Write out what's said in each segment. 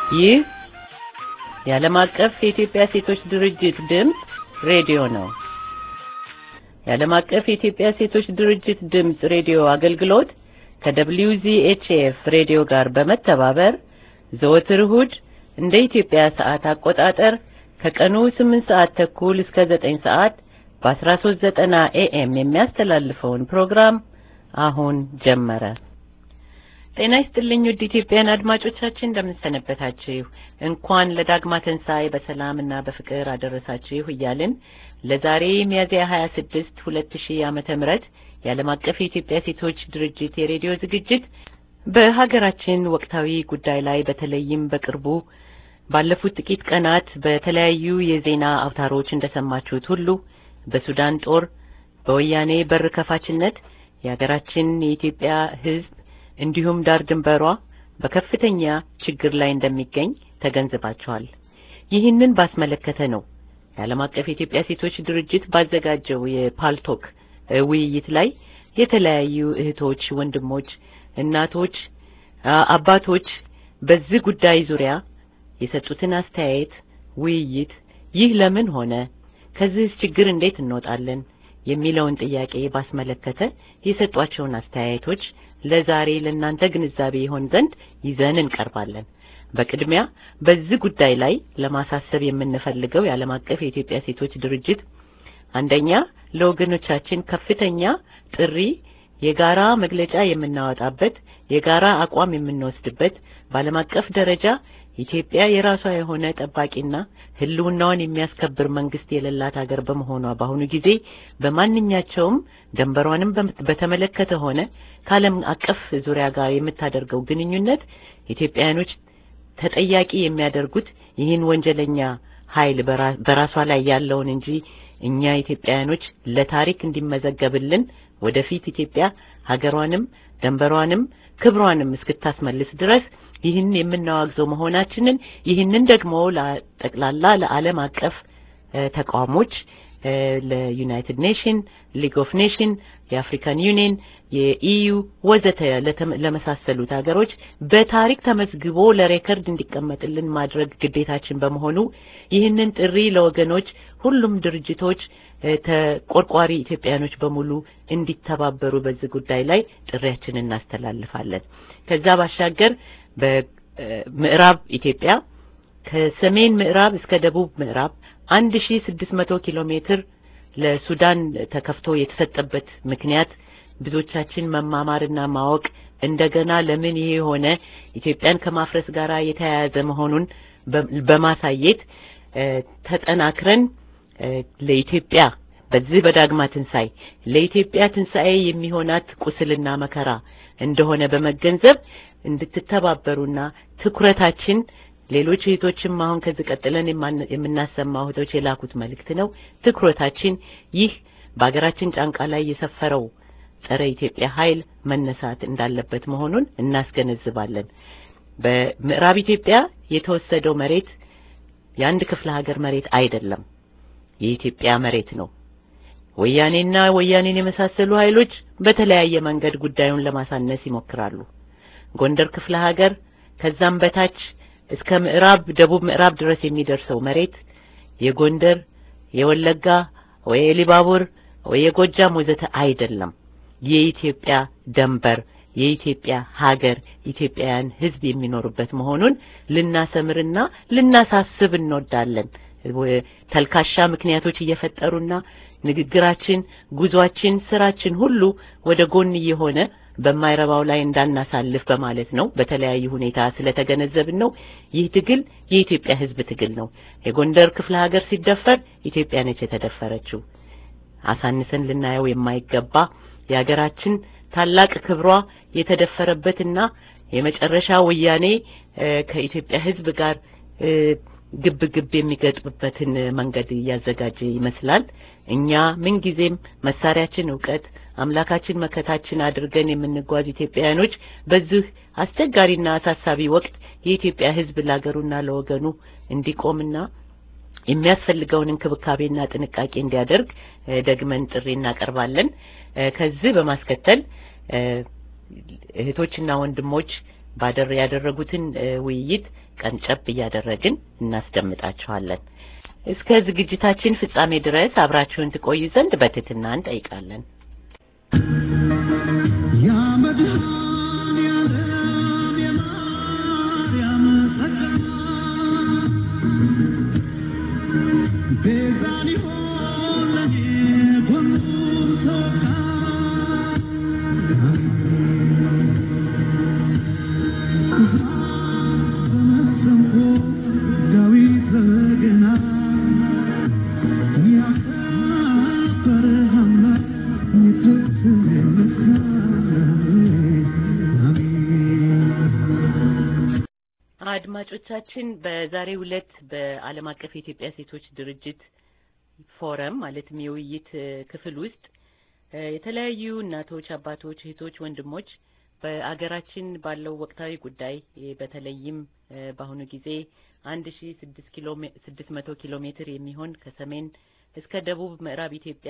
ይህ የዓለም አቀፍ የኢትዮጵያ ሴቶች ድርጅት ድምፅ ሬዲዮ ነው። የዓለም አቀፍ የኢትዮጵያ ሴቶች ድርጅት ድምፅ ሬዲዮ አገልግሎት ከWZHF ሬዲዮ ጋር በመተባበር ዘወትር እሁድ እንደ ኢትዮጵያ ሰዓት አቆጣጠር ከቀኑ 8 ሰዓት ተኩል እስከ 9 ሰዓት በ1390 ኤኤም የሚያስተላልፈውን ፕሮግራም አሁን ጀመረ። ጤና ይስጥልኝ ውድ ኢትዮጵያን አድማጮቻችን እንደምንሰነበታችሁ። እንኳን ለዳግማ ትንሣኤ በሰላምና በፍቅር አደረሳችሁ እያልን ለዛሬ ሚያዝያ 26 2000 ዓመተ ምህረት የዓለም አቀፍ የኢትዮጵያ ሴቶች ድርጅት የሬዲዮ ዝግጅት በሀገራችን ወቅታዊ ጉዳይ ላይ በተለይም በቅርቡ ባለፉት ጥቂት ቀናት በተለያዩ የዜና አውታሮች እንደሰማችሁት ሁሉ በሱዳን ጦር በወያኔ በር ከፋችነት የሀገራችን የኢትዮጵያ ሕዝብ እንዲሁም ዳር ድንበሯ በከፍተኛ ችግር ላይ እንደሚገኝ ተገንዝባችኋል። ይህንን ባስመለከተ ነው የዓለም አቀፍ የኢትዮጵያ ሴቶች ድርጅት ባዘጋጀው የፓልቶክ ውይይት ላይ የተለያዩ እህቶች፣ ወንድሞች፣ እናቶች፣ አባቶች በዚህ ጉዳይ ዙሪያ የሰጡትን አስተያየት ውይይት ይህ ለምን ሆነ፣ ከዚህ ችግር እንዴት እንወጣለን የሚለውን ጥያቄ ባስመለከተ የሰጧቸውን አስተያየቶች ለዛሬ ለእናንተ ግንዛቤ ይሆን ዘንድ ይዘን እንቀርባለን። በቅድሚያ በዚህ ጉዳይ ላይ ለማሳሰብ የምንፈልገው የዓለም አቀፍ የኢትዮጵያ ሴቶች ድርጅት አንደኛ ለወገኖቻችን ከፍተኛ ጥሪ፣ የጋራ መግለጫ የምናወጣበት፣ የጋራ አቋም የምንወስድበት በዓለም አቀፍ ደረጃ ኢትዮጵያ የራሷ የሆነ ጠባቂና ሕልውናዋን የሚያስከብር መንግስት የሌላት ሀገር በመሆኗ በአሁኑ ጊዜ በማንኛቸውም ደንበሯንም በተመለከተ ሆነ ከዓለም አቀፍ ዙሪያ ጋር የምታደርገው ግንኙነት ኢትዮጵያውያኖች ተጠያቂ የሚያደርጉት ይህን ወንጀለኛ ኃይል በራሷ ላይ ያለውን እንጂ እኛ ኢትዮጵያውያኖች ለታሪክ እንዲመዘገብልን ወደፊት ኢትዮጵያ ሀገሯንም ደንበሯንም ክብሯንም እስክታስመልስ ድረስ ይህን የምናዋግዘው መሆናችንን ይህንን ደግሞ ለጠቅላላ ለዓለም አቀፍ ተቋሞች ለዩናይትድ ኔሽን፣ ሊግ ኦፍ ኔሽን፣ የአፍሪካን ዩኒየን፣ የኢዩ ወዘተ ለመሳሰሉት ሀገሮች በታሪክ ተመዝግቦ ለሬከርድ እንዲቀመጥልን ማድረግ ግዴታችን በመሆኑ ይህንን ጥሪ ለወገኖች ሁሉም ድርጅቶች ተቆርቋሪ ኢትዮጵያኖች በሙሉ እንዲተባበሩ በዚህ ጉዳይ ላይ ጥሪያችንን እናስተላልፋለን። ከዛ ባሻገር በምዕራብ ኢትዮጵያ ከሰሜን ምዕራብ እስከ ደቡብ ምዕራብ አንድ ሺ ስድስት መቶ ኪሎ ሜትር ለሱዳን ተከፍቶ የተሰጠበት ምክንያት ብዙዎቻችን መማማርና ማወቅ እንደገና ለምን ይሄ የሆነ ኢትዮጵያን ከማፍረስ ጋር የተያያዘ መሆኑን በማሳየት ተጠናክረን ለኢትዮጵያ በዚህ በዳግማ ትንሣኤ ለኢትዮጵያ ትንሣኤ የሚሆናት ቁስልና መከራ እንደሆነ በመገንዘብ እንድትተባበሩና ትኩረታችን ሌሎች እህቶችም አሁን ከዚህ ቀጥለን የምናሰማው እህቶች የላኩት መልእክት ነው። ትኩረታችን ይህ በሀገራችን ጫንቃ ላይ የሰፈረው ጸረ ኢትዮጵያ ኃይል መነሳት እንዳለበት መሆኑን እናስገነዝባለን። በምዕራብ ኢትዮጵያ የተወሰደው መሬት የአንድ ክፍለ ሀገር መሬት አይደለም፣ የኢትዮጵያ መሬት ነው። ወያኔና ወያኔን የመሳሰሉ ኃይሎች በተለያየ መንገድ ጉዳዩን ለማሳነስ ይሞክራሉ። ጎንደር ክፍለ ሀገር ከዛም በታች እስከ ምዕራብ ደቡብ ምዕራብ ድረስ የሚደርሰው መሬት የጎንደር፣ የወለጋ ወይ የሊባቡር ወይ የጎጃም ወዘተ አይደለም። የኢትዮጵያ ደንበር፣ የኢትዮጵያ ሀገር፣ ኢትዮጵያውያን ሕዝብ የሚኖሩበት መሆኑን ልናሰምርና ልናሳስብ እንወዳለን። ተልካሻ ምክንያቶች እየፈጠሩና ንግግራችን፣ ጉዟችን፣ ስራችን ሁሉ ወደ ጎን እየሆነ በማይረባው ላይ እንዳናሳልፍ በማለት ነው። በተለያዩ ሁኔታ ስለተገነዘብን ነው። ይህ ትግል የኢትዮጵያ ሕዝብ ትግል ነው። የጎንደር ክፍለ ሀገር ሲደፈር ኢትዮጵያ ነች የተደፈረችው። አሳንሰን ልናየው የማይገባ የሀገራችን ታላቅ ክብሯ የተደፈረበትና የመጨረሻ ወያኔ ከኢትዮጵያ ሕዝብ ጋር ግብ ግብ የሚገጥምበትን መንገድ እያዘጋጀ ይመስላል። እኛ ምንጊዜም መሳሪያችን እውቀት አምላካችን መከታችን አድርገን የምንጓዝ ኢትዮጵያውያኖች በዚህ አስቸጋሪና አሳሳቢ ወቅት የኢትዮጵያ ሕዝብ ለሀገሩና ለወገኑ እንዲቆምና የሚያስፈልገውን እንክብካቤና ጥንቃቄ እንዲያደርግ ደግመን ጥሪ እናቀርባለን። ከዚህ በማስከተል እህቶችና ወንድሞች ባደር ያደረጉትን ውይይት ቀንጨብ እያደረግን እናስደምጣችኋለን። እስከ ዝግጅታችን ፍጻሜ ድረስ አብራችሁን ትቆዩ ዘንድ በትህትና እንጠይቃለን። አድማጮቻችን በዛሬው ዕለት በዓለም አቀፍ የኢትዮጵያ ሴቶች ድርጅት ፎረም ማለትም የውይይት ክፍል ውስጥ የተለያዩ እናቶች፣ አባቶች፣ እህቶች፣ ወንድሞች በአገራችን ባለው ወቅታዊ ጉዳይ በተለይም በአሁኑ ጊዜ አንድ ሺ ስድስት ኪሎ ስድስት መቶ ኪሎ ሜትር የሚሆን ከሰሜን እስከ ደቡብ ምዕራብ ኢትዮጵያ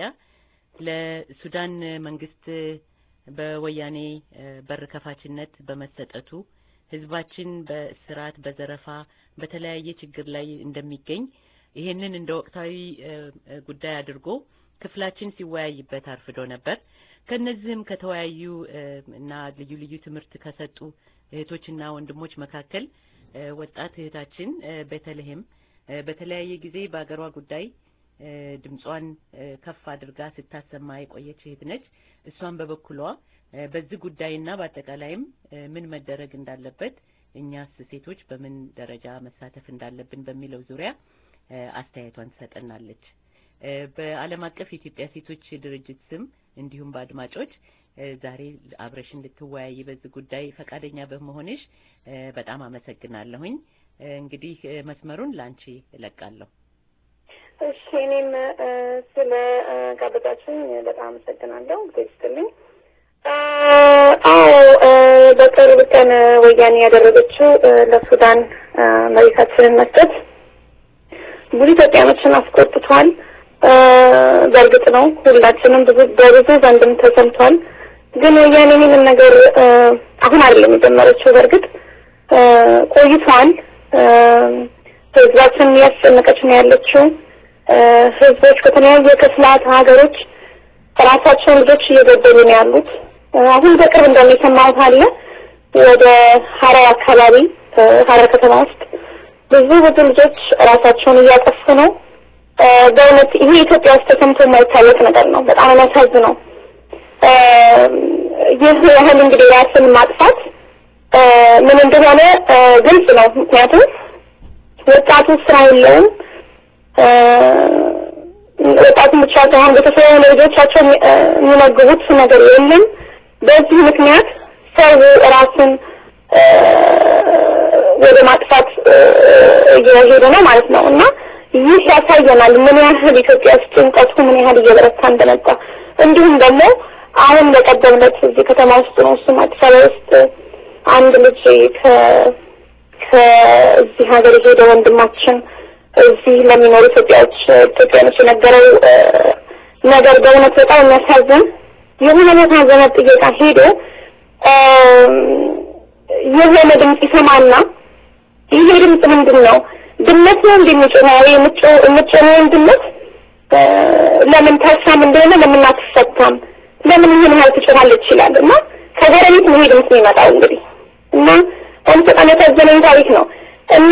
ለሱዳን መንግስት በወያኔ በር ከፋችነት በመሰጠቱ ህዝባችን በስርዓት በዘረፋ በተለያየ ችግር ላይ እንደሚገኝ ይሄንን እንደ ወቅታዊ ጉዳይ አድርጎ ክፍላችን ሲወያይበት አርፍዶ ነበር። ከነዚህም ከተወያዩ እና ልዩ ልዩ ትምህርት ከሰጡ እህቶችና ወንድሞች መካከል ወጣት እህታችን ቤተልሔም በተለያየ ጊዜ በአገሯ ጉዳይ ድምጿን ከፍ አድርጋ ስታሰማ የቆየች እህት ነች። እሷን በበኩሏ በዚህ ጉዳይና በአጠቃላይም ምን መደረግ እንዳለበት እኛስ ሴቶች በምን ደረጃ መሳተፍ እንዳለብን በሚለው ዙሪያ አስተያየቷን ትሰጠናለች። በዓለም አቀፍ የኢትዮጵያ ሴቶች ድርጅት ስም እንዲሁም በአድማጮች ዛሬ አብረሽን ልትወያይ በዚህ ጉዳይ ፈቃደኛ በመሆንሽ በጣም አመሰግናለሁኝ። እንግዲህ መስመሩን ላንቺ እለቃለሁ። እሺ፣ እኔም ስለ ጋበዛችሁኝ በጣም አመሰግናለሁ። ጊዜ ይስጥልኝ። አዎ በቅርብ ቀን ወያኔ ያደረገችው ለሱዳን መሬታችንን መስጠት ብዙ ኢትዮጵያኖችን አስቆጥቷል። በእርግጥ ነው ሁላችንም ብዙ በብዙ ዘንድም ተሰምቷል። ግን ወያኔ ይህንን ነገር አሁን አይደለም የጀመረችው። በእርግጥ ቆይቷል። ህዝባችን እያስጨነቀች ነው ያለችው። ህዝቦች ከተለያየ ክፍላት ሀገሮች ራሳቸውን ልጆች እየገደሉ ነው ያሉት። አሁን በቅርብ እንደውም የሰማሁት አለ ወደ ሀረር አካባቢ ሀረር ከተማ ውስጥ ብዙ ብዙ ልጆች ራሳቸውን እያጠፉ ነው። በእውነት ይሄ ኢትዮጵያ ውስጥ ተሰምቶ የማይታወቅ ነገር ነው። በጣም የሚያሳዝነው ይህ ያህል እንግዲህ ራስን ማጥፋት ምን እንደሆነ ግልጽ ነው። ምክንያቱም ወጣቱ ስራ የለውም። ወጣቱን ብቻ ሳይሆን ቤተሰቡ ለልጆቻቸው የሚመግቡት ነገር የለም። በዚህ ምክንያት ሰው ራስን ወደ ማጥፋት እየሄደ ነው ማለት ነው እና ይህ ያሳየናል ምን ያህል ኢትዮጵያ ውስጥ ጭንቀቱ ምን ያህል እየበረታ እንደመጣ እንዲሁም ደግሞ አሁን በቀደምለት እዚህ ከተማ ውስጥ ነው እሱም አዲስ አበባ ውስጥ አንድ ልጅ ከ ከዚህ ሀገር የሄደ ወንድማችን እዚህ ለሚኖሩ ኢትዮጵያዎች ኢትዮጵያኖች የነገረው ነገር በእውነት በጣም የሚያሳዝን የሆነ ቦታ ዘመድ ጥየቃ ሄዶ የሆነ ድምፅ ይሰማና ይሄ ድምፅ ምንድን ነው? ድመት ነው እንደሚጮኸው የምትጮኸውን ድመት ለምን ታሳም እንደሆነ ለምን አትፈታም? ለምን ይህን ያህል ትጮኻለች ይላል እና ከጎረቤት ነው ይሄ ድምፅ የሚመጣው እንግዲህ እና አሁን በጣም ያሳዘነኝ ታሪክ ነው እና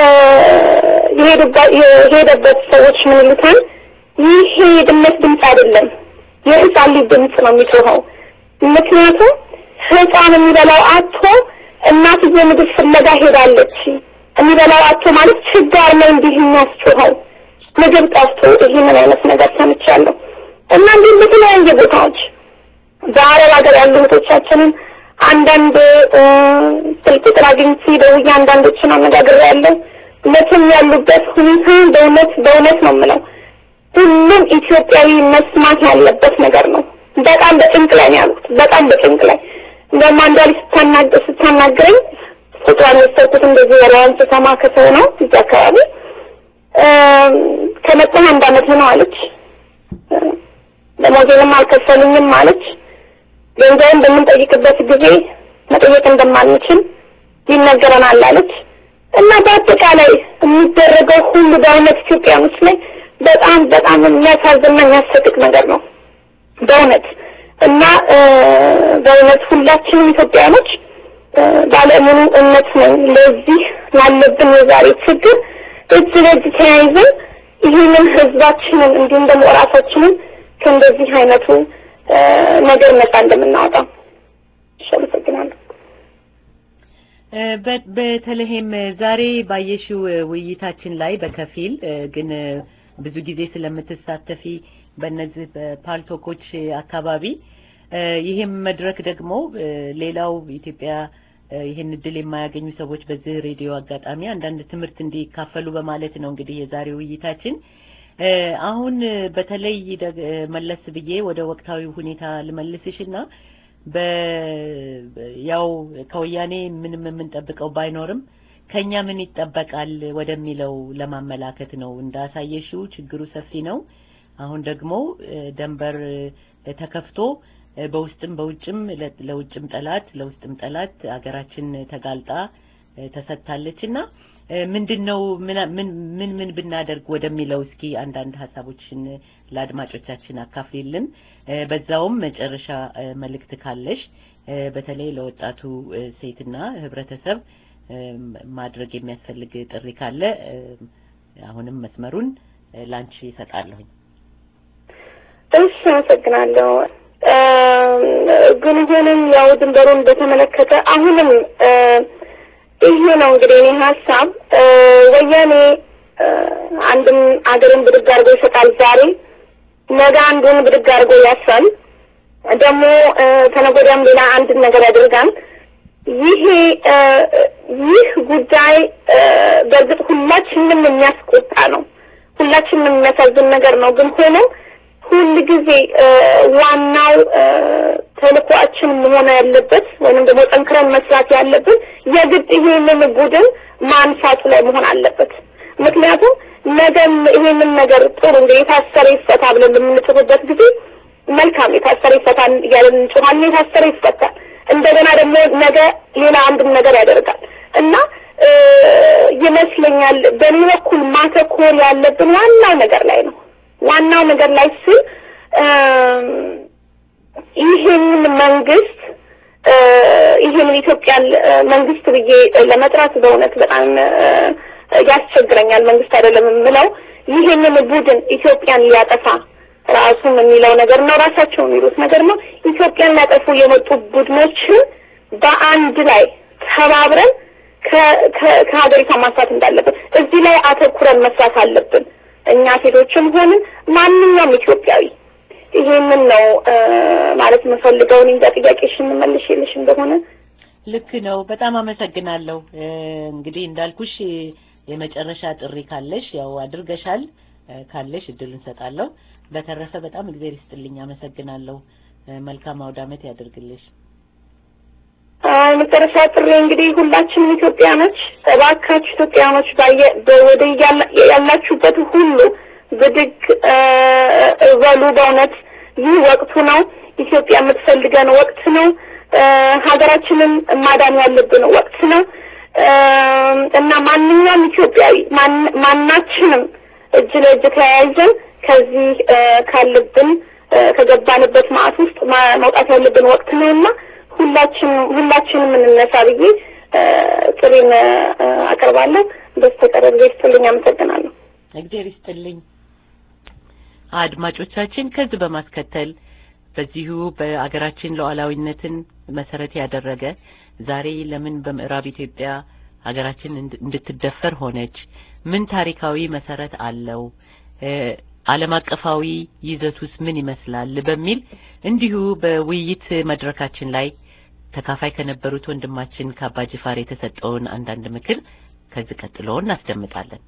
የሄደበት ሰዎች ምን ይሉታል? ይሄ ድመት ድምፅ አይደለም የህፃን ልጅ ድምፅ ነው የሚጮኸው። ምክንያቱም ህፃን የሚበላው አቶ እናትዬ ምግብ ፍለጋ ሄዳለች። የሚበላው አቶ ማለት ችጋር ነው እንዲህ የሚያስጮኸው ምግብ ጠፍቶ ይህንን አይነት ነገር ሰምቻለሁ እና እንዲሁም በተለያየ ቦታዎች በአረብ ሀገር ያሉ እህቶቻችንን አንዳንድ ስልክ ቁጥር አግኝቼ ደውዬ አንዳንዶችን አነጋግሬያለሁ። መቼም ያሉበት ሁኔታ በእውነት በእውነት ነው የምለው ሁሉም ኢትዮጵያዊ መስማት ያለበት ነገር ነው። በጣም በጭንቅ ላይ ነው ያሉት። በጣም በጭንቅ ላይ እንደውም አንዷ ልጅ ስታናግር ስታናግረኝ ቁጥሯን የወሰድኩት እንደዚህ ወሬዋን ስሰማ ከሰው ነው እዚህ አካባቢ ከመጣህ አንድ አመት ነው አለች። ደሞዜንም አልከፈሉኝም አለች። ገንዘብን በምንጠይቅበት ጊዜ መጠየቅ እንደማንችል ይነገረናል አለች እና በአጠቃላይ የሚደረገው ሁሉ በእውነት ኢትዮጵያኖች ላይ በጣም በጣም የሚያሳዝንና የሚያሰቅቅ ነገር ነው በእውነት እና በእውነት ሁላችንም ኢትዮጵያኖች ባለሙሉ እምነት ነኝ ለዚህ ላለብን የዛሬ ችግር እጅ ለእጅ ተያይዘን ይህንን ህዝባችንን እንዲሁም ደግሞ ራሳችንን ከእንደዚህ አይነቱ ነገር ነጻ እንደምናወጣ አመሰግናለሁ። በተለይም ዛሬ ባየሽው ውይይታችን ላይ በከፊል ግን ብዙ ጊዜ ስለምትሳተፊ በእነዚህ በፓልቶኮች አካባቢ ይህም መድረክ ደግሞ ሌላው ኢትዮጵያ ይህን እድል የማያገኙ ሰዎች በዚህ ሬዲዮ አጋጣሚ አንዳንድ ትምህርት እንዲካፈሉ በማለት ነው እንግዲህ የዛሬ ውይይታችን። አሁን በተለይ መለስ ብዬ ወደ ወቅታዊ ሁኔታ ልመልስሽና በ ያው ከወያኔ ምንም የምንጠብቀው ባይኖርም ከኛ ምን ይጠበቃል ወደሚለው ለማመላከት ነው። እንዳሳየሽው ችግሩ ሰፊ ነው። አሁን ደግሞ ደንበር ተከፍቶ በውስጥም በውጭም ለውጭም ጠላት ለውስጥም ጠላት ሀገራችን ተጋልጣ ተሰጥታለች እና ምንድን ነው ምን ምን ምን ብናደርግ ወደሚለው እስኪ አንዳንድ ሀሳቦችን ለአድማጮቻችን አካፍሊልን። በዛውም መጨረሻ መልእክት ካለሽ በተለይ ለወጣቱ ሴትና ህብረተሰብ ማድረግ የሚያስፈልግ ጥሪ ካለ አሁንም መስመሩን ላንቺ ይሰጣለሁኝ። እሺ፣ አመሰግናለሁ። ግን ሆንም ያው ድንበሩን በተመለከተ አሁንም ይሄ ነው እንግዲህ እኔ ሀሳብ ወያኔ አንድም አገርን ብድግ አድርጎ ይሰጣል ዛሬ፣ ነገ አንዱን ብድግ አድርጎ ያስራል፣ ደግሞ ተነገ ወዲያም ሌላ አንድን ነገር ያደርጋል። ይሄ ይህ ጉዳይ በእርግጥ ሁላችንም የሚያስቆጣ ነው፣ ሁላችንም የሚያሳዝን ነገር ነው። ግን ሆኖ ሁል ጊዜ ዋናው ተልኳችን መሆን ያለበት ወይንም ደግሞ ጠንክረን መስራት ያለብን የግድ ይሄንን ቡድን ማንሳቱ ላይ መሆን አለበት። ምክንያቱም ነገም ይሄንን ነገር ጥሩ እንደ የታሰረ ይፈታ ብለን በምንጽፍበት ጊዜ መልካም የታሰረ ይፈታ እያለን እንጮኻለን። የታሰረ ይፈታል። እንደገና ደግሞ ነገ ሌላ አንድም ነገር ያደርጋል እና ይመስለኛል በእኔ በኩል ማተኮር ያለብን ዋናው ነገር ላይ ነው። ዋናው ነገር ላይ ስል ይህንን መንግስት ይህንን ኢትዮጵያን መንግስት ብዬ ለመጥራት በእውነት በጣም ያስቸግረኛል። መንግስት አይደለም የምለው ይህንን ቡድን ኢትዮጵያን ሊያጠፋ ራሱም የሚለው ነገር ነው፣ ራሳቸው የሚሉት ነገር ነው። ኢትዮጵያን ሊያጠፉ የመጡ ቡድኖችን በአንድ ላይ ተባብረን ከሀገሪቷ ማንሳት እንዳለብን እዚህ ላይ አተኩረን መስራት አለብን። እኛ ሴቶችም ሆንን ማንኛውም ኢትዮጵያዊ ይሄንን ነው ማለት የምፈልገው። እኔ እንጃ ጥያቄሽን መልሼልሽ እንደሆነ ልክ ነው። በጣም አመሰግናለሁ። እንግዲህ እንዳልኩሽ የመጨረሻ ጥሪ ካለሽ ያው አድርገሻል። ካለሽ እድል እንሰጣለሁ። በተረፈ በጣም እግዚአብሔር ይስጥልኝ። አመሰግናለሁ። መልካም አውደ ዓመት ያደርግልሽ። መጨረሻ ጥሪ እንግዲህ ሁላችንም ኢትዮጵያኖች እባካችሁ ኢትዮጵያኖች ወደ ያላችሁበት ሁሉ ብድግ በሉ። በእውነት ይህ ወቅቱ ነው። ኢትዮጵያ የምትፈልገን ወቅት ነው። ሀገራችንን ማዳን ያለብን ወቅት ነው እና ማንኛውም ኢትዮጵያዊ ማናችንም እጅ ለእጅ ተያይዘን ከዚህ ካለብን ከገባንበት ማዕት ውስጥ መውጣት ያለብን ወቅት ነው እና ሁላችን ሁላችንም እንነሳ ብዬ ጥሪን አቀርባለሁ። በስተቀር ጊዜ ይስጥልኝ። አመሰግናለሁ። እግዚአብሔር ይስጥልኝ። አድማጮቻችን ከዚህ በማስከተል በዚሁ በአገራችን ሉዓላዊነትን መሰረት ያደረገ ዛሬ ለምን በምዕራብ ኢትዮጵያ ሀገራችን እንድትደፈር ሆነች? ምን ታሪካዊ መሰረት አለው? ዓለም አቀፋዊ ይዘቱስ ምን ይመስላል? በሚል እንዲሁ በውይይት መድረካችን ላይ ተካፋይ ከነበሩት ወንድማችን ከአባ ጅፋር የተሰጠውን አንዳንድ ምክር ከዚህ ቀጥሎ እናስደምጣለን።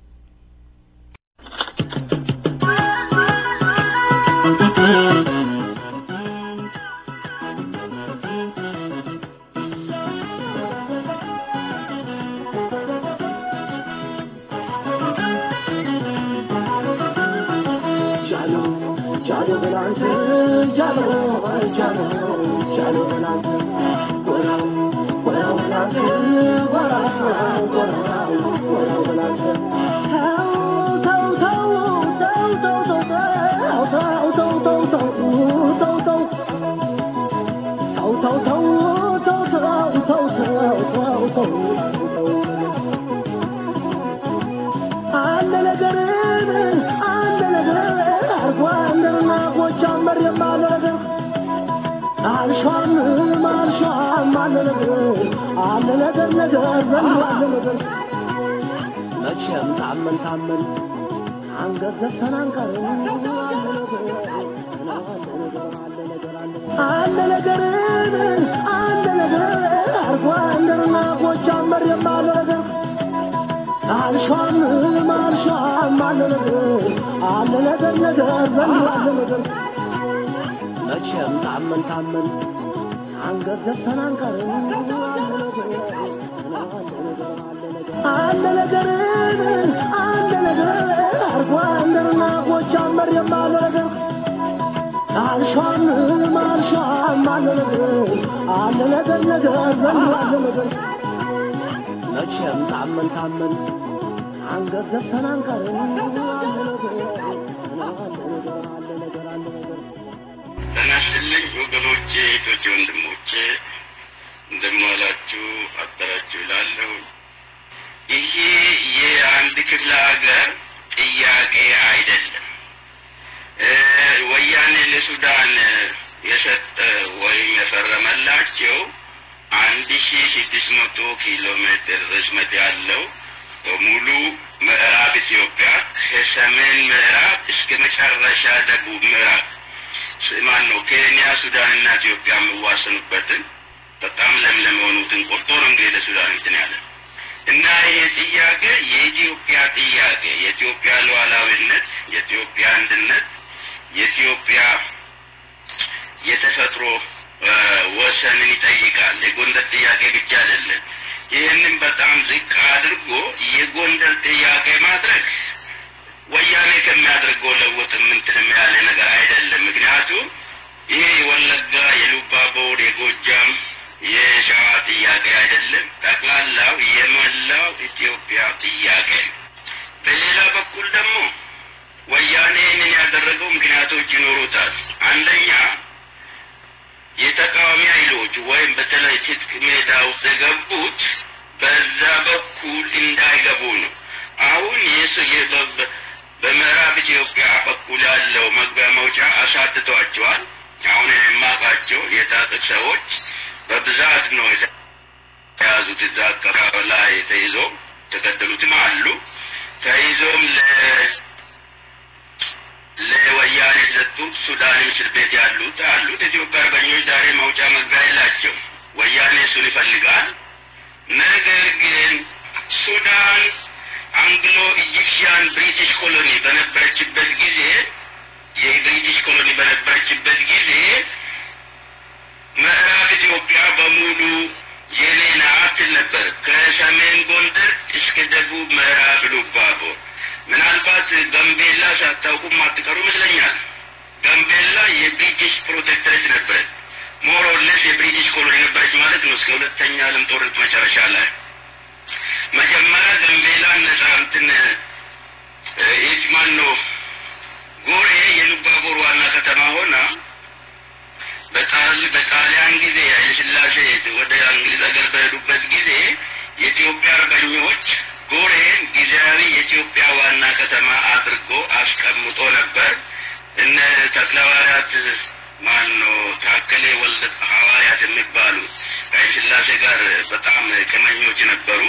Well, well, well, well, well, well, አልሿም አልሿም አለ ነገር አለ ነገር ነገር ዘንድ አለ ነገር መቼም ታመን ታመን አንገት ዘግተን አንቀርም አለ ነገር አለ ነገር አለ ነገር አርጓ እንደርና ጎጃም መሬም አለ ነገር አልሿም አልሿም አለ ነገር አለ ነገር ነገር ዘንድ አለ ነገር መቼም ታመን ታመን አንገት ዘግተን አንቀርም አለ ነገር አለ ነገር አርጓ እንደርና ጎጃም መሬም አለ ነገር አልሿም አልሿም አለ ነገር አለ ነገር ነገር ዘንድ አለ ነገር መቼም ታመን ታመን አንገት ዘግተን አንቀርም አለ ነገር አለ ነገር አለ ነገር አለ ነገር ጤና ይስጥልኝ ወገኖቼ፣ እህቶቼ፣ ወንድሞቼ እንደምን ዋላችሁ አደራችሁ እላለሁ። ይሄ የአንድ ክፍለ ሀገር ጥያቄ አይደለም። ወያኔ ለሱዳን የሰጠ ወይም የፈረመላቸው አንድ ሺ ስድስት መቶ ኪሎ ሜትር ርዝመት ያለው በሙሉ ምዕራብ ኢትዮጵያ ከሰሜን ምዕራብ እስከ መጨረሻ ደቡብ ምዕራብ ማን ነው ኬንያ፣ ሱዳን እና ኢትዮጵያ የሚዋሰኑበትን በጣም ለምለም የሆኑትን ቆርጦ ነው እንግዲህ ለሱዳን እንትን ያለ እና ይሄ ጥያቄ የኢትዮጵያ ጥያቄ የኢትዮጵያ ሉዓላዊነት፣ የኢትዮጵያ አንድነት፣ የኢትዮጵያ የተፈጥሮ ወሰንን ይጠይቃል። የጎንደር ጥያቄ ብቻ አይደለም። ይህንን በጣም ዝቅ አድርጎ የጎንደር ጥያቄ ማድረግ ወያኔ ከሚያደርገው ለውጥ ምንትንም ያለ ነገር አይደለም። ምክንያቱም ይሄ የወለጋ የሉባቦር የጎጃም የሸዋ ጥያቄ አይደለም። ጠቅላላው የመላው ኢትዮጵያ ጥያቄ ነው። በሌላ በኩል ደግሞ ወያኔ ይህንን ያደረገው ምክንያቶች ይኖሩታል። አንደኛ የተቃዋሚ ኃይሎች ወይም በተለይ ትጥቅ ሜዳ ውስጥ የገቡት በዛ በኩል እንዳይገቡ ነው። አሁን በምዕራብ ኢትዮጵያ በኩል ያለው መግቢያ መውጫ አሳትቷቸዋል። አሁን የማውቃቸው የታጠቅ ሰዎች በብዛት ነው የተያዙት። እዛ አካባቢ ላይ ተይዞ ተገደሉትም አሉ። ተይዞም ለ ለወያኔ የሰጡት ሱዳን እስር ቤት ያሉት አሉት። ኢትዮጵያ አርበኞች ዛሬ መውጫ መግቢያ የላቸው። ወያኔ እሱን ይፈልጋል። ነገር ግን ሱዳን አንግሎ ኢጂፕሽያን ብሪቲሽ ኮሎኒ በነበረችበት ጊዜ የብሪቲሽ ኮሎኒ በነበረችበት ጊዜ ምዕራብ ኢትዮጵያ በሙሉ የኔ ናት ነበር። ከሰሜን ጎንደር እስከ ደቡብ ምዕራብ ሉባቦር ምናልባት ጋምቤላ ሳታውቁም አትቀሩ ይመስለኛል። ጋምቤላ የብሪቲሽ ፕሮቴክተሬት ነበረች። ሞሮለስ የብሪቲሽ ኮሎኒ ነበረች ማለት ነው እስከ ሁለተኛ ዓለም ጦርነት መጨረሻ ላይ መጀመሪያ ጋምቤላ ነጻ እንትን ይች ማን ነው ጎሬ የሉባቦር ዋና ከተማ ሆና በጣል በጣሊያን ጊዜ ኃይለሥላሴ ወደ እንግሊዝ ሀገር በሄዱበት ጊዜ የኢትዮጵያ አርበኞች ጎሬን ጊዜያዊ የኢትዮጵያ ዋና ከተማ አድርጎ አስቀምጦ ነበር። እነ ተክለሐዋርያት ማን ነው ታከሌ ወልደ ሐዋርያት የሚባሉ ከኃይለሥላሴ ጋር በጣም ቅመኞች ነበሩ።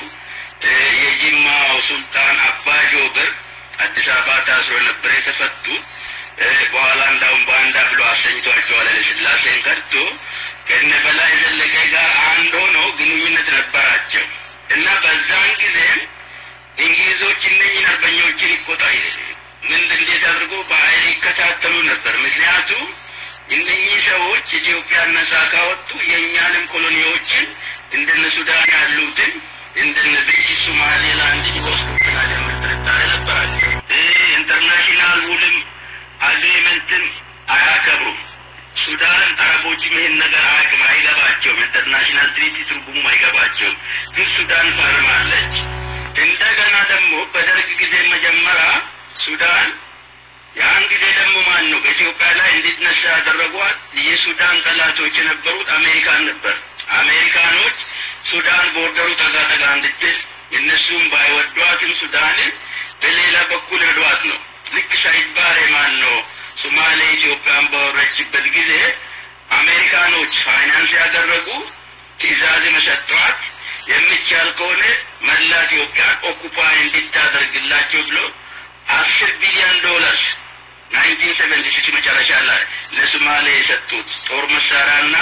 የጅማው ሱልጣን አባ ጆበር አዲስ አበባ ታስሮ ነበር የተፈቱት። በኋላ እንዳውም ባንዳ ብሎ አሰኝቷቸዋል። ኃይለሥላሴን ከድቶ ከነ በላይ ዘለቀ ጋር አንድ ሆኖ ግንኙነት ነበራቸው እና በዛን ጊዜም እንግሊዞች እነኝን አርበኞችን ይቆጣ ምን እንዴት አድርጎ በኃይል ይከታተሉ ነበር። ምክንያቱም እነኚህ ሰዎች ኢትዮጵያን ነጻ ካወጡ የእኛንም ኮሎኒዎችን እንደነ ሱዳን ያሉትን እንደነ ብሪቲሽ ሶማሌላንድ ይወስዱብናል የሚል ጥርጣሬ ነበራቸው። ኢንተርናሽናል ውልም አግሪመንትን አያከብሩም። ሱዳን አረቦችም ይህን ነገር አያውቅም፣ አይገባቸውም። ኢንተርናሽናል ትሪቲ ትርጉሙ አይገባቸውም። ግን ሱዳን ፈርማለች። እንደገና ደግሞ በደርግ ጊዜ መጀመሪያ ሱዳን ያን ጊዜ ደግሞ ማን ነው በኢትዮጵያ ላይ እንዲነሳ ያደረጓት የሱዳን ጠላቶች የነበሩት አሜሪካን ነበር። አሜሪካኖች ሱዳን ቦርደሩ ጠጋ ጠጋ እንድትል እነሱም ባይወዷትም ሱዳንን በሌላ በኩል ረዷት ነው። ልክ ሳይባር ማን ነው ሶማሌ ኢትዮጵያን በወረችበት ጊዜ አሜሪካኖች ፋይናንስ ያደረጉ ትዕዛዝ መሰጠዋት የሚቻል ከሆነ መላ ኢትዮጵያን ኦኩፓይ እንድታደርግላቸው ብሎ አስር ቢሊዮን ዶላርስ ናይንቲን ሰቨንቲ ሲክስ መጨረሻ ላይ ለሶማሌ የሰጡት ጦር መሳሪያና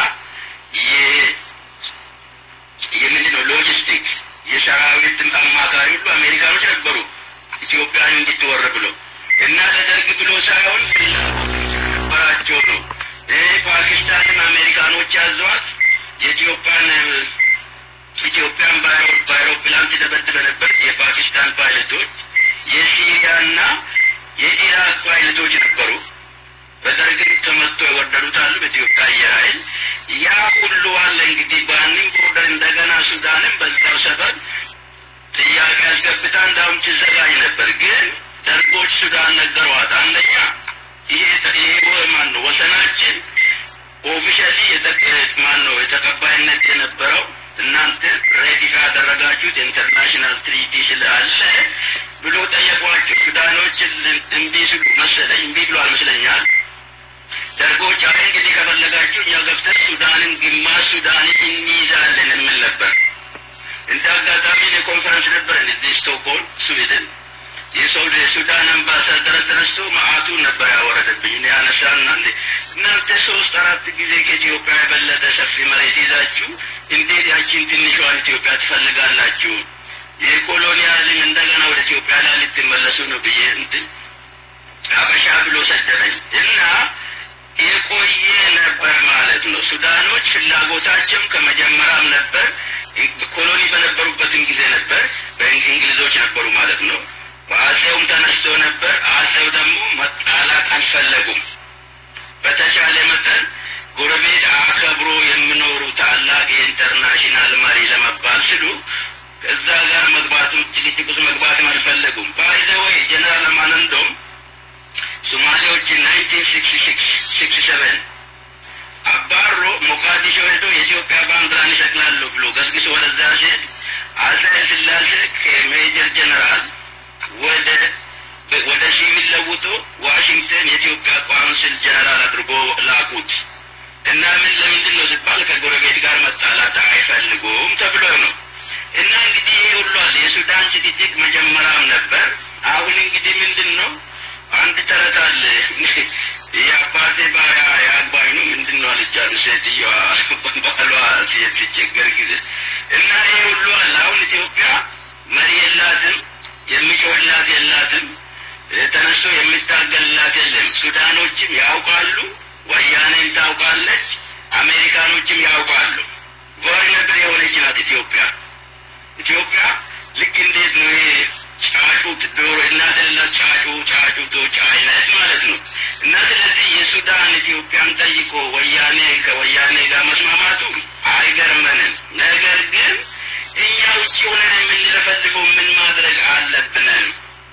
የምንድን ነው ሎጂስቲክ የሰራዊት አማካሪ ሁሉ አሜሪካኖች ነበሩ ኢትዮጵያን እንድትወር ብሎ እና ለደርግ ብሎ ሳይሆን ነበራቸው ነው። ፓኪስታንን አሜሪካኖች ያዘዋት የኢትዮጵያን ኢትዮጵያን በአይሮፕላን ትደበድበ ነበር። የፓኪስታን ፓይለቶች የሲሪያና የኢራቅ ፓይለቶች ነበሩ። በደርግም ተመቶ የወረዱት አሉ። በኢትዮጵያ አየር ኃይል ያ ሁሉ አለ። እንግዲህ በአንም ቦርደር እንደገና ሱዳንም በዛው ሰፈር ጥያቄ አስገብታ እንዳውም ትዘጋጅ ነበር። ግን ደርጎች ሱዳን ነገሯት። አንደኛ ይሄ ይሄ ማን ነው ወሰናችን ኦፊሻሊ ማን ነው የተቀባይነት የነበረው እናንተ ሬዲካ ያደረጋችሁት ኢንተርናሽናል ትሪቲ ስላለ ብሎ ጠየቋቸው። ሱዳኖች እምቢ ሲሉ መሰለኝ እምቢ ብሎ አልመስለኛል። ደርጎች አይ እንግዲህ ከፈለጋችሁ እኛ ገብተን ሱዳንን ግማሽ ሱዳንን እንይዛለን የምል ነበር። እንደ አጋጣሚ የኮንፈረንስ ነበር እዚህ ስቶክሆልም ስዊድን። የሰው የሱዳን አምባሳደር ተነስቶ መዓቱን ነበር ያወረደብኝ። እኔ ያነሳና እንዴ እናንተ ሶስት አራት ጊዜ ከኢትዮጵያ የበለጠ ሰፊ መሬት ይዛችሁ እንዴት ያቺን ትንሿን ኢትዮጵያ ትፈልጋላችሁ? የኮሎኒያልን እንደገና ወደ ኢትዮጵያ ላይ ልትመለሱ ነው ብዬ እንትን አበሻ ብሎ ሰደበኝ እና የቆየ ነበር ማለት ነው። ሱዳኖች ፍላጎታቸው ከመጀመሪያም ነበር። ኮሎኒ በነበሩበትም ጊዜ ነበር። በእንግሊዞች ነበሩ ማለት ነው። በአጼውም ተነስቶ ነበር። አጼው ደግሞ መጣላት አልፈለጉም። በተቻለ መጠን ጎረቤት አከብሮ የሚኖሩ ታላቅ የኢንተርናሽናል መሪ ለመባል ሲሉ እዛ ጋር መግባቱ ጭቅጭቅ ውስጥ መግባትም አልፈለጉም። ባይዘ ወይ ጀነራል አማነንዶም ሶማሌዎችን ናይንቲን ሲክስቲ ሲክስ ሲክስቲ ሰቨን አባሮ ሞቃዲሾ ሄዶ የኢትዮጵያ ባንዲራን ይሰቅላለሁ ብሎ ገስግሶ ወደዛ ሲሄድ አጼ ሥላሴ ከሜጀር ጀነራል ወደ ወደ ሲቪል ለውጦ ዋሽንግተን የኢትዮጵያ ቋንስል ጀነራል አድርጎ ላኩት እና ምን ለምንድን ነው ሲባል ከጎረቤት ጋር መጣላት አይፈልጉም ተብሎ ነው። እና እንግዲህ ይሄ ሁሉ አለ። የሱዳን ጭቅጭቅ መጀመሪያም ነበር። አሁን እንግዲህ ምንድን ነው አንድ ተረት አለ። የአባቴ ባሪያ የአግባኝ ነው ምንድን ነው አለቻት ሴትዮዋ ባሏ ስትቸገር ጊዜ እና ይሄ ሁሉ አለ። አሁን ኢትዮጵያ መሪ የላትም፣ የሚጮህላት የላትም፣ ተነስቶ የሚታገልላት የለም። ሱዳኖችም ያውቃሉ፣ ወያኔም ታውቃለች፣ አሜሪካኖችም ያውቃሉ። ቨርነብል የሆነች ናት ኢትዮጵያ። ኢትዮጵያ ልክ እንዴት ነው ይሄ ጫጩት ዶሮ እናት የሌላት ጫጩ ጫጩቶች አይነት ማለት ነው። እና ስለዚህ የሱዳን ኢትዮጵያን ጠይቆ ወያኔ ከወያኔ ጋር መስማማቱ አይገርመንም። ነገር ግን እኛ ውጭ ሆነን የምንለፈልፈው ምን ማድረግ አለብንን?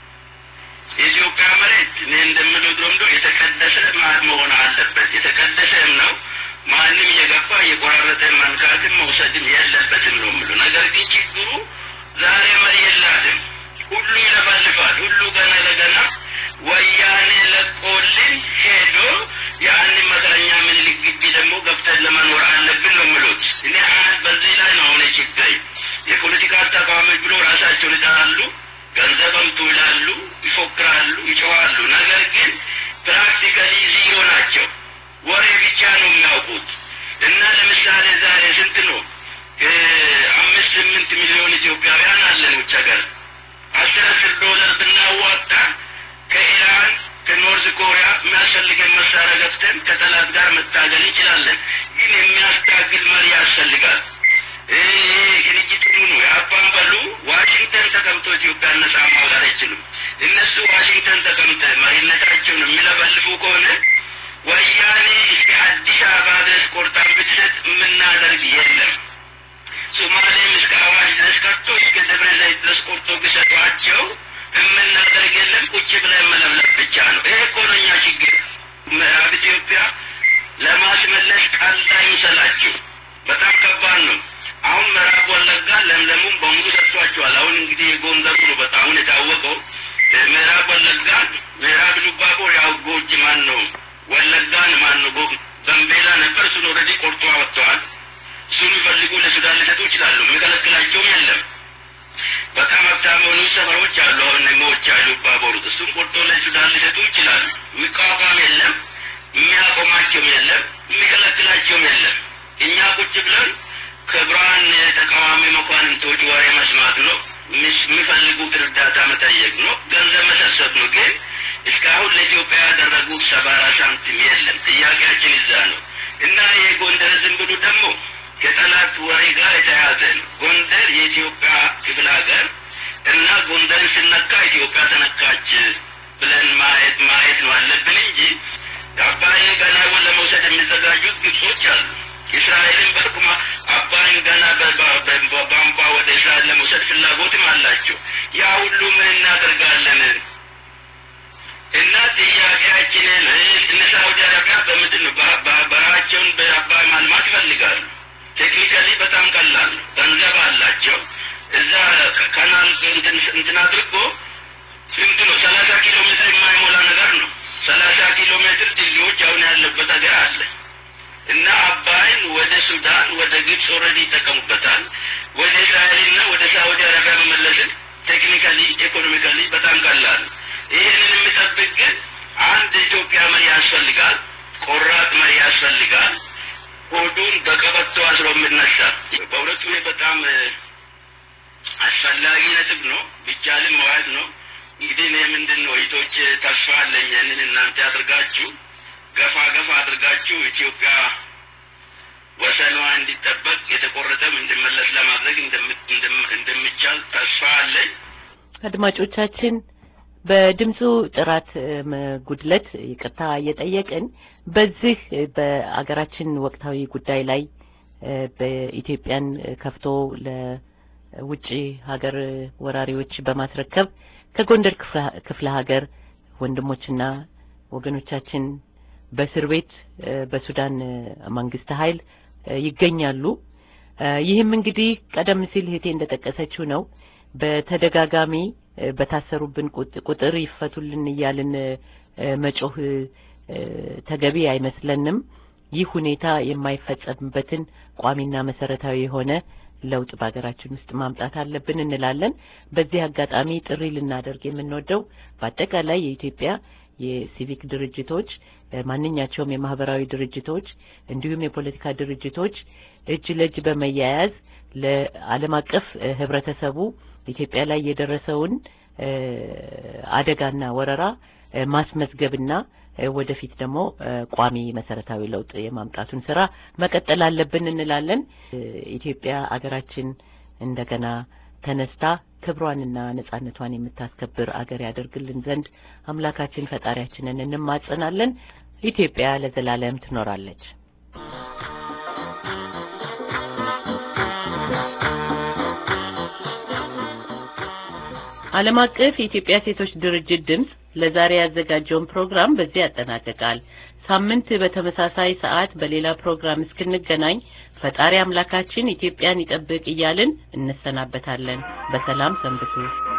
የኢትዮጵያ መሬት እኔ እንደምለው ድሮምዶ የተቀደሰ መሆን አለበት። የተቀደሰም ነው። ማንም እየገባ እየቆራረጠ መንካትም መውሰድም የለበትም ነው የምለው። ነገር ግን ችግሩ ዛሬ መሪ የላትም። ሁሉ ይለፈልፋል። ሁሉ ገና ለገና ወያኔ ለቆልን ሄዶ ያንን መከረኛ ምኒልክ ግቢ ደግሞ ገብተን ለመኖር አለብን ነው የምሉት። እኔ አንድ በዚህ ላይ ነው አሁን ችግር። የፖለቲካ ተቃዋሚዎች ብሎ ራሳቸውን ይጠራሉ፣ ገንዘብ አምጡ ይላሉ፣ ይፎክራሉ፣ ይጮኻሉ። ነገር ግን ፕራክቲካሊ ዚሮ ናቸው። ወሬ ብቻ ነው የሚያውቁት። እና ለምሳሌ ዛሬ ስንት ነው አምስት ስምንት ሚሊዮን ኢትዮጵያውያን አለን ውጭ ሀገር አስር አስር ዶላር ብናዋጣ ከኢራን ከኖርዝ ኮሪያ የሚያስፈልገን መሳሪያ ገብተን ከጠላት ጋር መታገል እንችላለን። ግን የሚያስታግል መሪ ያስፈልጋል። ድርጅት ሁኑ የአባን በሉ ዋሽንግተን ተቀምጦ ኢትዮጵያ ነጻ ማውጣት አይችሉም። እነሱ ዋሽንግተን ተቀምጠ መሪነታቸውን የሚለበልፉ ከሆነ ወያኔ እስከ አዲስ አበባ ድረስ ቆርጣን ብትሰጥ የምናደርግ የለም። ሶማሌም እስከ አዋሽ ድረስ ቀርቶ እስከ ደብረ ዘይት ድረስ ቆርጦ ቢሰጧቸው የምናደርግ የለም። ቁጭ ብለን መለብለብ ብቻ ነው። ይሄ እኮ ነው እኛ ችግር። ምዕራብ ኢትዮጵያ ለማስመለስ ቀላል አይምሰላችሁ። በጣም ከባድ ነው። አሁን ምዕራብ ወለጋ ለምለሙም በሙሉ ሰጥቷቸዋል። አሁን እንግዲህ የጎንደሩ ነው በጣም አሁን የታወቀው ምዕራብ ወለጋ ምዕራብ ሉባቦ ያው ጎጅ ማን ነው ወለጋን ማን ነው ጋምቤላ ነበር። እሱ ኦልሬዲ ቆርጦ አወጥተዋል። እሱን የሚፈልጉ ለሱዳን ሊሰጡ ይችላሉ። የሚከለክላቸውም የለም። በጣም ሀብታም የሆኑ ሰፈሮች አሉ። አሁን ሞች አሉ ባቦሩት እሱም ቆርጦ ለሱዳን ሊሰጡ ይችላሉ። የሚቋቋም የለም፣ የሚያቆማቸውም የለም፣ የሚከለክላቸውም የለም። እኛ ቁጭ ብለን ከብርሃን ተቃዋሚ መኳንንቶች ወሬ መስማት ነው። የሚፈልጉት እርዳታ መጠየቅ ነው። ገንዘብ መሰብሰብ ነው። ግን እስካሁን ለኢትዮጵያ ያደረጉት ሰባራ ሳንቲም የለም። ጥያቄያችን እዛ ነው እና ይሄ ጎንደር ዝም ብሎ ደግሞ ከጠላት ወሬ ጋር የተያዘ ነው። ጎንደር የኢትዮጵያ ክፍለ ሀገር እና ጎንደርን ስነካ ኢትዮጵያ ተነካች ብለን ማየት ማየት ነው አለብን እንጂ አባይን ገና ለመውሰድ የሚዘጋጁት ግብጾች አሉ። እስራኤልን በቁማ አባይን ገና በቧንቧ ወደ እስራኤል ለመውሰድ ፍላጎትም አላቸው። ያ ሁሉ ምን እናደርጋለን? እና ጥያቄያችንን እነ ሳውዲ አረቢያ በምንድን ነው በረሃቸውን በአባይ ማልማት ይፈልጋሉ። ቴክኒካሊ በጣም ቀላል ነው። ገንዘብ አላቸው። እዛ ካናል እንትን አድርጎ ስንት ነው? ሰላሳ ኪሎ ሜትር የማይሞላ ነገር ነው። ሰላሳ ኪሎ ሜትር ድልድዮች አሁን ያለበት ሀገር አለ እና አባይን ወደ ሱዳን ወደ ግብጽ ኦልሬዲ ይጠቀሙበታል። ወደ እስራኤልና ወደ ሳውዲ አረቢያ መመለስን ቴክኒካሊ ኢኮኖሚካሊ በጣም ቀላል ነው። ይህንን የሚጠብቅ ግን አንድ ኢትዮጵያ መሪ ያስፈልጋል። ቆራጥ መሪ ያስፈልጋል። ሆዱን በቀበቶ አስሮ የምነሳ በእውነቱ ይሄ በጣም አስፈላጊ ነጥብ ነው። ቢቻልም መዋል ነው። እንግዲህ እኔ ምንድን ነው እህቶች ተስፋ አለኝ ያንን እናንተ አድርጋችሁ ገፋ ገፋ አድርጋችሁ ኢትዮጵያ ወሰኗ እንዲጠበቅ የተቆረጠም እንዲመለስ ለማድረግ እንደሚቻል ተስፋ አለኝ። አድማጮቻችን በድምፁ ጥራት ጉድለት ይቅርታ እየጠየቅን በዚህ በአገራችን ወቅታዊ ጉዳይ ላይ በኢትዮጵያን ከፍቶ ለውጭ ሀገር ወራሪዎች በማስረከብ ከጎንደር ክፍለ ሀገር ወንድሞችና ወገኖቻችን በእስር ቤት በሱዳን መንግስት ኃይል ይገኛሉ። ይህም እንግዲህ ቀደም ሲል እህቴ እንደጠቀሰችው ነው። በተደጋጋሚ በታሰሩብን ቁጥር ይፈቱልን እያልን መጮህ ተገቢ አይመስለንም። ይህ ሁኔታ የማይፈጸምበትን ቋሚና መሰረታዊ የሆነ ለውጥ በሀገራችን ውስጥ ማምጣት አለብን እንላለን። በዚህ አጋጣሚ ጥሪ ልናደርግ የምንወደው በአጠቃላይ የኢትዮጵያ የሲቪክ ድርጅቶች፣ ማንኛቸውም የማህበራዊ ድርጅቶች እንዲሁም የፖለቲካ ድርጅቶች እጅ ለእጅ በመያያዝ ለዓለም አቀፍ ህብረተሰቡ ኢትዮጵያ ላይ የደረሰውን አደጋና ወረራ ማስመዝገብና ወደፊት ደግሞ ቋሚ መሰረታዊ ለውጥ የማምጣቱን ስራ መቀጠል አለብን እንላለን። ኢትዮጵያ አገራችን እንደገና ተነስታ ክብሯንና ነጻነቷን የምታስከብር አገር ያደርግልን ዘንድ አምላካችን ፈጣሪያችንን እንማጸናለን። ኢትዮጵያ ለዘላለም ትኖራለች። ዓለም አቀፍ የኢትዮጵያ ሴቶች ድርጅት ድምፅ ለዛሬ ያዘጋጀውን ፕሮግራም በዚህ ያጠናቅቃል። ሳምንት በተመሳሳይ ሰዓት በሌላ ፕሮግራም እስክንገናኝ ፈጣሪ አምላካችን ኢትዮጵያን ይጠብቅ እያልን እንሰናበታለን። በሰላም ሰንብቱ።